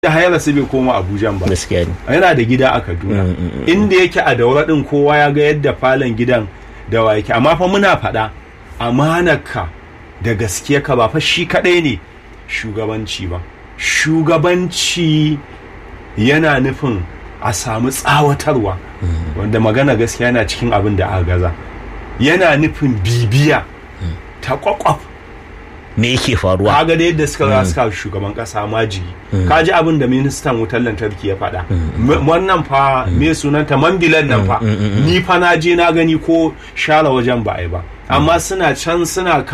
da hayar su bai koma abuja ba gaskiya ne yana da gida a kaduna Mm, mm, mm. inda yake a daura din kowa ya ga yadda falon gidan da wa yake amma fa muna faɗa amanarka da gaskiya ka ba fa shi kaɗai ne shugabanci ba shugabanci yana nufin a samu tsawatarwa wanda magana gaskiya yana cikin abin da aka gaza yana nufin bibiya ta kwakwaf me yake faruwa kaga da yadda suka za suka shugaban kasa majigi ka ji abin da ministan wutar lantarki ya faɗa M- wannan fa me sunanta mambilan nan fa ni fa na je na gani ko share wajen ba a yi ba amma suna can suna